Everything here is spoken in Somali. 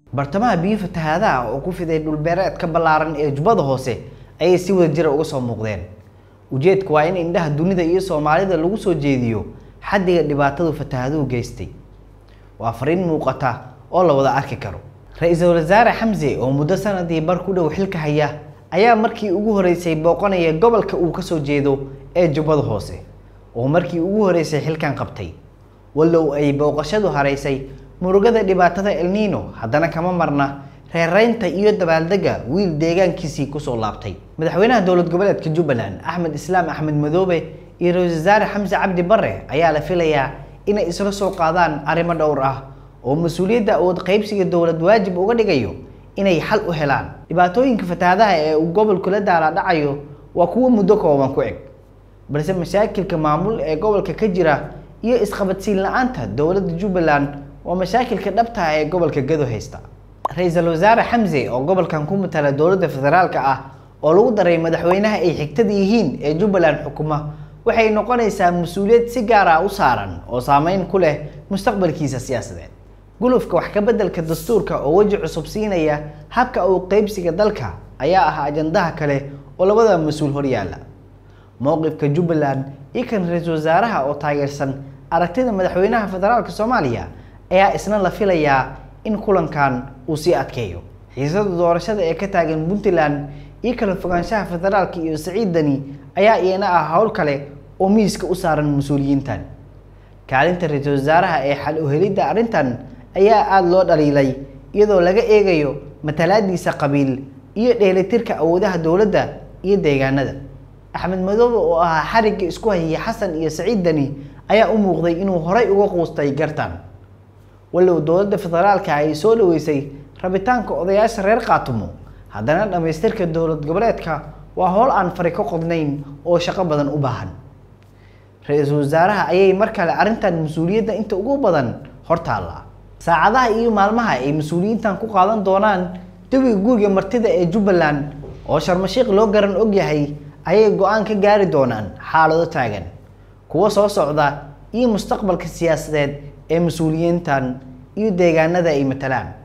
bartamaha biyo fatahaadaha oo ku fiday dhulbeereedka ballaaran ee jubbada hoose ayay si wada jira uga soo muuqdeen ujeedku waa in indhaha dunida iyo soomaalida lagu soo jeediyo xaddiga dhibaatadu fatahaaduhu geystay waa fariin muuqata oo la wada arki karo ra-iisul wasaare xamse oo muddo sanadii bar ku dhow xilka haya ayaa markii ugu horeysay booqanaya gobolka uu kasoo jeedo ee jubbada hoose oo markii ugu horeysay xilkan qabtay wallow ay booqashadu haraysay murugada dhibaatada elnino haddana kama marna reereynta iyo dabaaldega wiil deegaankiisii kusoo laabtay madaxweynaha dowlad goboleedka jubbaland axmed islaam axmed madoobe iyo ra-isul wasaare xamse cabdi bare ayaa la filayaa inay isla soo qaadaan arrimo dhowr ah oo mas-uuliyadda awood qaybsiga dowlad waajib uga dhigayo inay xal u helaan dhibaatooyinka fatahaadaha ee uu gobolku la daala dhacayo waa kuwo muddo kooban ku eg balse mashaakilka maamul ee gobolka ka jira iyo isqabadsiin la-aanta dowladda jubbaland waa mashaakilka dhabta ah ee gobolka gado haysta ra-iisul wasaare xamse oo gobolkan ku matala dowladda federaalka ah oo lagu daray madaxweynaha ay xigtada yihiin ee jubbaland xukuma waxay noqonaysaa mas-uuliyad si gaar ah u saaran oo saameyn ku leh mustaqbalkiisa siyaasadeed gulufka wax ka beddelka dastuurka oo weji cusub siinaya habka uu qeybsiga dalka ayaa ah ajandaha kale oo labada mas-uul horyaala mowqifka jubbaland iyo kan ra-iisul wasaaraha oo taageersan aragtida madaxweynaha federaalka soomaaliya ayaa isna la filayaa in kulankan uu sii adkeeyo xiisada doorashada ee ka taagan puntland iyo kala fogaanshaha federaalka iyo siciid dani ayaa iyana ah howl kale oo miiska u saaran mas-uuliyiintan kaalinta ra-iisul wasaaraha ee xal uhelidda arrintan ayaa aada loo dhaliilay iyadoo laga eegayo matalaadiisa qabiil iyo dheelitirka awoodaha dowladda iyo deegaanada axmed madoobe oo ahaa xarigga isku hayay xasan iyo saciid dani ayaa u muuqday inuu horay uga quustay gartan wallow dowladda federaalka ay soo dhaweysay rabitaanka odayaasha reer qaatumo haddana dhammaystirka dowlad goboleedka waa howl aan fari ka qodnayn oo shaqo badan u baahan ra-iisul wasaaraha ayay mar kale arrintan mas-uuliyadda inta ugu badan hortaalla saacadaha iyo maalmaha ay mas-uuliyiintan ku qaadan doonaan jawiga guriga martida ee jubbaland oo sharmashiiq loo garan ogyahay ayay go-aan ka gaari doonaan xaalado taagan kuwo soo socda iyo mustaqbalka siyaasadeed ee mas-uuliyiintan iyo deegaanada ay matalaan